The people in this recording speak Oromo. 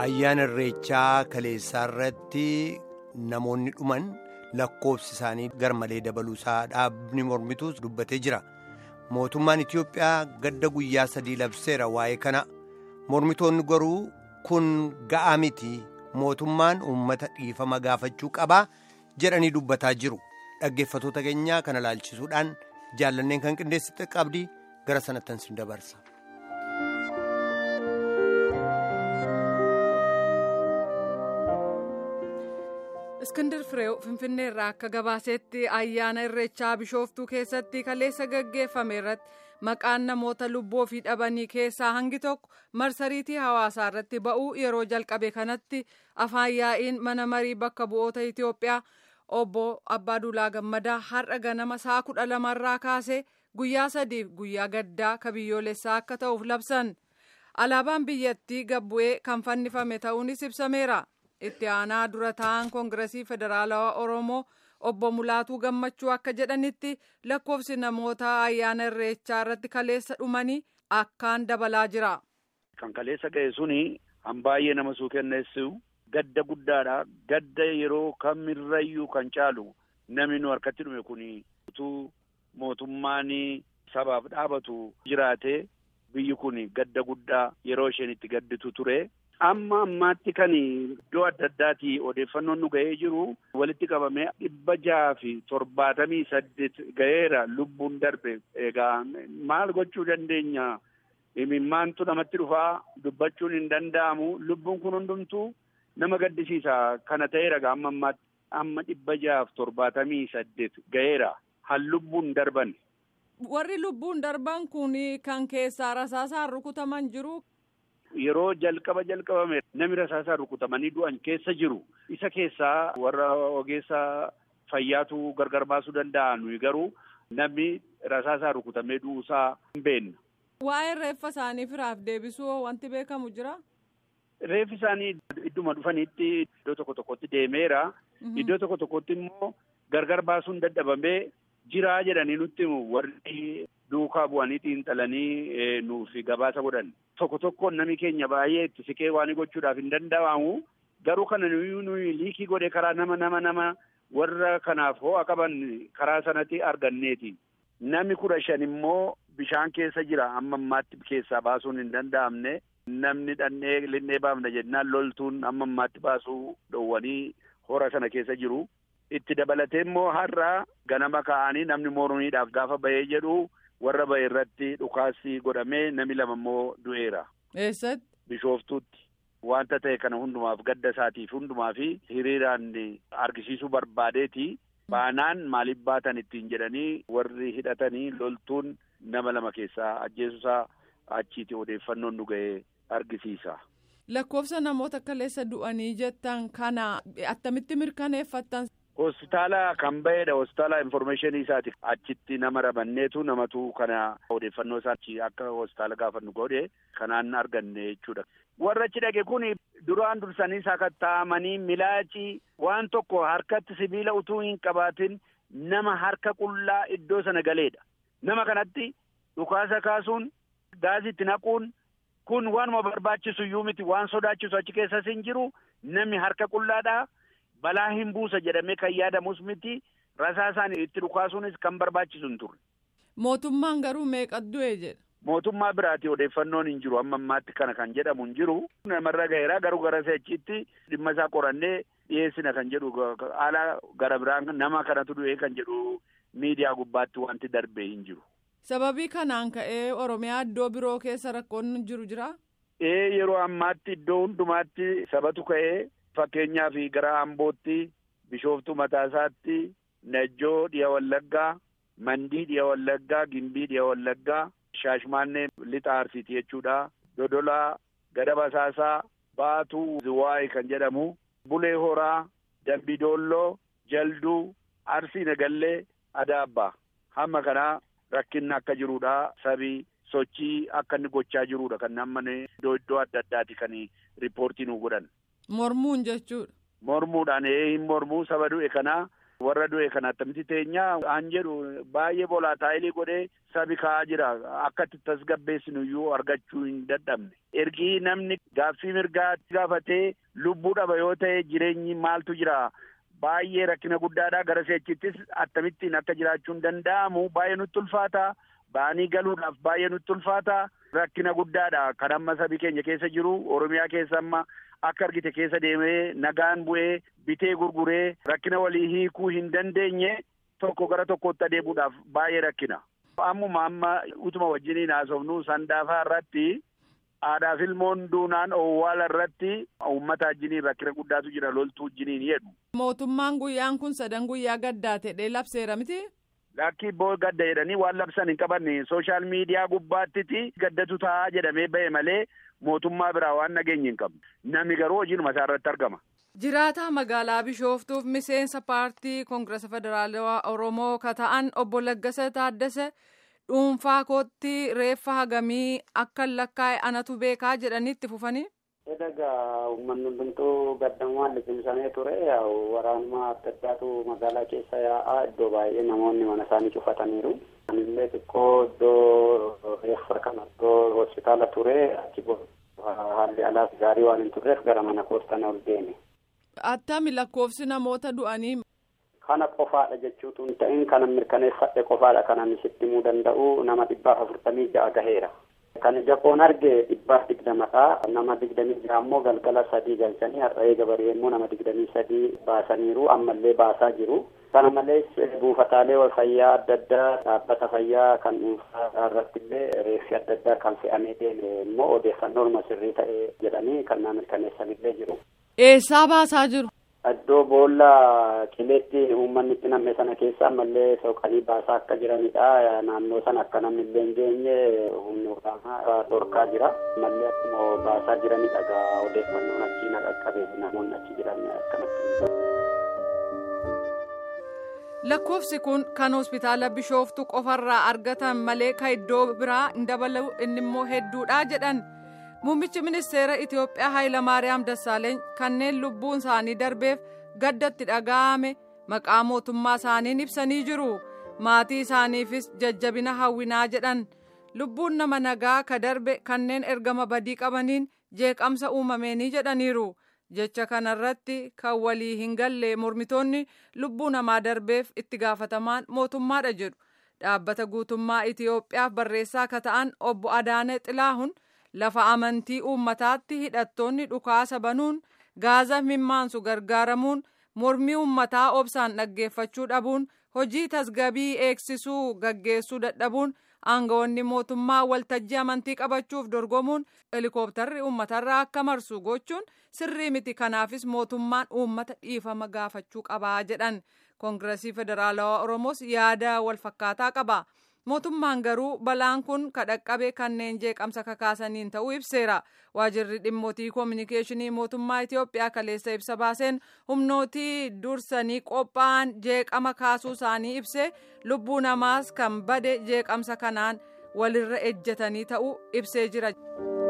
ayyaana irreechaa kaleessaa irratti namoonni dhuman lakkoofsi isaanii garmalee dabaluusaa dhaabni mormituus dubbatee jira mootummaan itiyoophiyaa gadda guyyaa sadii labseera waa'ee kana mormitoonni garuu kun ga'aa miti mootummaan uummata dhiifama gaafachuu qabaa jedhanii dubbataa jiru dhaggeeffatoota keenyaa kana laalchisuudhaan jaallanneen kan qindeessite qabdi gara sanattan sin dabarsa. iskindir fireew finfinnee irraa akka gabaasetti ayyaana irreechaa bishooftuu keessatti kaleessa gaggeeffame irratti maqaan namoota lubbuu ofii dhabanii keessaa hangi tokko marsariitii hawaasaa irratti ba'uu yeroo jalqabe kanatti afaan yaa'iin mana marii bakka bu'oota itiyoophiyaa obbo abbaaduulaa gammadaa har'a ganama sa'a kudha lamarraa kaasee guyyaa sadiif guyyaa gaddaa ka biyyoolessaa akka ta'uuf labsan alaabaan biyyattii gabbu'ee kan fannifame ta'uunis ibsameera. itti aanaa dura ta'an koongiresii federaalawaa oromoo obbo mulaatuu gammachuu akka jedhanitti lakkoofsi namoota ayyaana irreechaa irratti kaleessa dhumanii akkaan dabalaa jira. kan kaleessa ga'e suni han baay'ee nama suukenneessu gadda guddaadha gadda yeroo kamirrayyuu kan caalu namni nu harkatti dhume kun utuu mootummaan sabaaf dhaabatu jiraate biyyi kun gadda guddaa yeroo isheen itti gadditu ture. amma ammaatti kan iddoo adda addaati odeeffannoon nu ga'ee jiru walitti qabamee dhibba jaha fi torbaatamii saddeet ga'eera lubbuun darbe egaa maal gochuu dandeenya imimmaantu namatti dhufaa dubbachuun hin danda'amu lubbuun kun hundumtuu nama gaddisiisa kana ta'eera gaa amma ammaatti amma dhibba jaha fi torbaatamii saddeet ga'eera han lubbuun darban. warri lubbuun darban kun kan keessaa rasaasaan rukutaman jiru. yeroo jalqaba jalqabame namni rasaasaan rukutamanii du'an keessa jiru isa keessaa warra ogeessa fayyaatu gargar baasuu danda'a nuyi garuu namni rasaasaan rukutamee du'uusaa hin beekna. Waa'ee reeffa isaanii firaaf deebisuu wanti beekamu jira? Reeffi isaanii idduma dhufanitti iddoo tokko tokkotti deemeera. Iddoo tokko tokkotti immoo gargar baasuun dadhabamee jiraa jedhanii nutti warri duukaa bu'anii xiinxalanii nuuf gabaasa godhan. Tokko tokkoon namni keenya baay'ee itti siqee waan gochuudhaaf hin danda'amu. Garuu kana nuyi nuyi liikii godhe karaa nama nama nama warra kanaaf ho'a qaban karaa sanatti arganneeti. Namni kudha shan immoo bishaan keessa jira amma ammaatti keessaa baasuun hin danda'amne. Namni dhannee linnee baafna jennaan loltuun amma ammaatti baasuu dhowwanii hora sana keessa jiru. Itti dabalatee immoo har'a ganama ka'anii namni mormiidhaaf gaafa bahee jedhu warra bahe irratti dhukaasii godhamee namni lama immoo du'eera. Eessatti? Bishooftuutti. Wanta ta'e kana hundumaaf gadda isaatiif hundumaa fi hiriiraan argisiisuu barbaadeeti. Baanaan maaliif baatan ittiin jedhanii warri hidhatanii loltuun nama lama keessaa ajjeesuusaa achiiti odeeffannoon nu ga'e argisiisa. Lakkoofsa namoota kaleessa du'anii jettan kana attamitti mirkaneeffattan? Hospitaala kan ba'edha. Hospitaala informeeshinii isaati. Achitti nama rabanneetu namatu kana odeeffannoo isaa akka hospitaala gaafannu godhe kanaan arganne jechuudha. Warra achi dhage kun duraan dursanii sakatta'amanii milaacii waan tokko harkatti sibiila utuu hin qabaatin nama harka qullaa iddoo sana galeedha. Nama kanatti dhukaasa kaasuun gaasiitti naquun kun waanuma barbaachisu iyyuu miti waan sodaachisu achi keessas hin jiru namni harka qullaadhaa. balaa hin buusa jedhamee kan yaadamus miti rasaasaan itti dhukaasuunis kan barbaachisu hin turre. Mootummaan garuu meeqa du'e jedha. Mootummaa biraati odeeffannoon hin jiru amma ammaatti kana kan jedhamu hin jiru. Namarra gaheera garuu gara seechitti dhimma isaa qorannee dhiyeessina kan jedhu haala gara biraan nama kanatu du'e kan jedhu miidiyaa gubbaatti wanti darbee hin jiru. Sababii kanaan ka'ee Oromiyaa iddoo biroo keessa rakkoon jiru jira? Ee yeroo ammaatti iddoo hundumaatti sabatu ka'ee. Fakkeenyaaf gara Ambootti, Bishooftuu Mataasaatti, Najjoo dhiya Wallaggaa, Mandii dhiya Wallaggaa, Gimbii dhiya Wallaggaa, Shaashmaannee lixa Arsiiti jechuudha. Dodolaa, Gada Basaasaa, Baatuu Ziwaayii kan jedhamu, Bulee Horaa, Dambidoolloo, Jalduu, Arsii Nagallee, Adaabbaa. Hamma kanaa rakkinni akka jirudha. Sabii sochii akka inni gochaa jirudha. Kan amma iddoo iddoo adda addaati kan riippoortii nu godhan. Mormuun jechuudha. Mormuudhaan hin mormuu saba du'e kana warra du'e kan attamitti teenyaa an jedhu baay'ee boolaataayilii godhee sabi ka'aa jira akka itti tasgabbeessinu iyyuu argachuu hin dadhabne ergii namni gaaffii mirgaa gaafatee lubbuu dhaba yoo ta'e jireenyi maaltu jira baay'ee rakkina guddaadha gara seechittis akkamittiin akka jiraachuun danda'amu baay'ee nutti ulfaata ba'anii galuudhaaf baay'ee nutti ulfaata rakkina guddaadha kan amma sabi keenya keessa jiru oromiyaa keessa amma akka argite keessa deemee nagaan bu'ee bitee gurguree rakkina walii hiikuu hin dandeenye tokko gara tokkotti adeemuudhaaf baay'ee rakkina. Ammuma amma utuma wajjiniin haasofnu sandaafaa irratti aadaaf ilmoon duunaan owwaala irratti uummata wajjiniin rakkina guddaatu jira loltuu wajjiniin jedhu. Mootummaan guyyaan kun sadan guyyaa gaddaa ta'ee labseera miti. Lakkii boo gadda jedhanii waan labsan hin qabanne sooshaal miidiyaa gubbaattiti gaddatu taa'aa jedhamee ba'e malee mootummaa biraa waan nageenye hin qabne namni garuu hojiinuma isaa irratti argama. Jiraataa magaalaa Bishooftuuf miseensa paartii Koongirasa Federaalawaa Oromoo ka ta'an obbo Laggasa Taaddasa dhuunfaa kootti reeffa hagamii akka lakkaa'e anatu beekaa jedhanitti fufanii. Egaa uummanni hundumtuu gaddamumaan liqimsamee ture waraanuma adda addaatu magaalaa keessa yaa'aa iddoo baay'ee namoonni mana isaanii cufataniiru. Anillee xiqqoo iddoo reeffa kana iddoo hospitaala ture achi haalli alaas gaarii waan hin turreef gara mana koostana ol deeme. Attami lakkoofsi namoota du'anii. Kana qofaadha jechuutu hin ta'in kana mirkaneeffadhe qofaadha kanan sitti himuu danda'u nama dhibbaaf afurtamii ja'a gaheera. Kan ija koon arge dhibbaaf digdamadha. Nama digdamii ja'a ammoo galgala sadii galchanii har'a eega barii immoo nama digdamii sadii baasaniiru ammallee baasaa jiru. Kana malees buufataalee fayyaa adda addaa dhaabbata fayyaa kan dhuunfaa irratti illee reeffi adda addaa kan fe'amee deeme immoo odeeffannoo sirrii ta'e jedhanii kan na mirkaneessanillee jiru. Eessaa baasaa jiru? Iddoo boolla qileetti uummanni itti namme sana keessa ammallee soqanii baasaa akka jiranidha. Naannoo sana akka namni illee hin geenye humni waraanaa dhorkaa jira. Ammallee akkuma baasaa jiranidha. Egaa odeeffannoon achii na qaqqabee namoonni achi jiran akkanatti. Lakkoofsi kun kan hospitaala Bishooftu qofarraa argatan malee kan iddoo biraa hin dabalu inni immoo hedduudha jedhan. Muummichi ministeera Itoophiyaa Hayilamaariyaam Dassaaleeny kanneen lubbuun isaanii darbeef gaddatti dhaga'ame maqaa mootummaa isaaniin ibsanii jiru. Maatii isaaniifis jajjabina hawwinaa jedhan. Lubbuun nama nagaa ka darbe kanneen ergama badii qabaniin jeeqamsa uumameenii jedhaniiru. Jecha kanarratti kan walii hin galle mormitoonni lubbuu namaa darbeef itti gaafatamaan mootummaadha jedhu. Dhaabbata guutummaa Itoophiyaaf barreessaa ka ta'an obbo Adaane Xilaahun. lafa amantii uummataatti hidhattoonni dhukaasa banuun gaaza mimmaansu gargaaramuun mormii uummataa obsaan dhaggeeffachuu dhabuun hojii tasgabii eegsisuu gaggeessuu dadhabuun aangawoonni mootummaa waltajjii amantii qabachuuf dorgomuun helikooptarri uummatarraa akka marsu gochuun sirrii miti kanaafis mootummaan uummata dhiifama gaafachuu qabaa jedhan koongiresii federaalawaa oromoos yaada walfakkaataa qaba. mootummaan garuu balaan kun kadhaqqabe kanneen jeeqamsa kakaasaniin ta'uu ibseera waajirri dhimmootii koominikeeshinii mootummaa itiyoophiyaa kaleessa ibsa baaseen humnootii dursanii qophaa'an jeeqama kaasuu isaanii ibse lubbuu namaas kan bade jeeqamsa kanaan walirra ejjetanii ta'uu ibsee jira.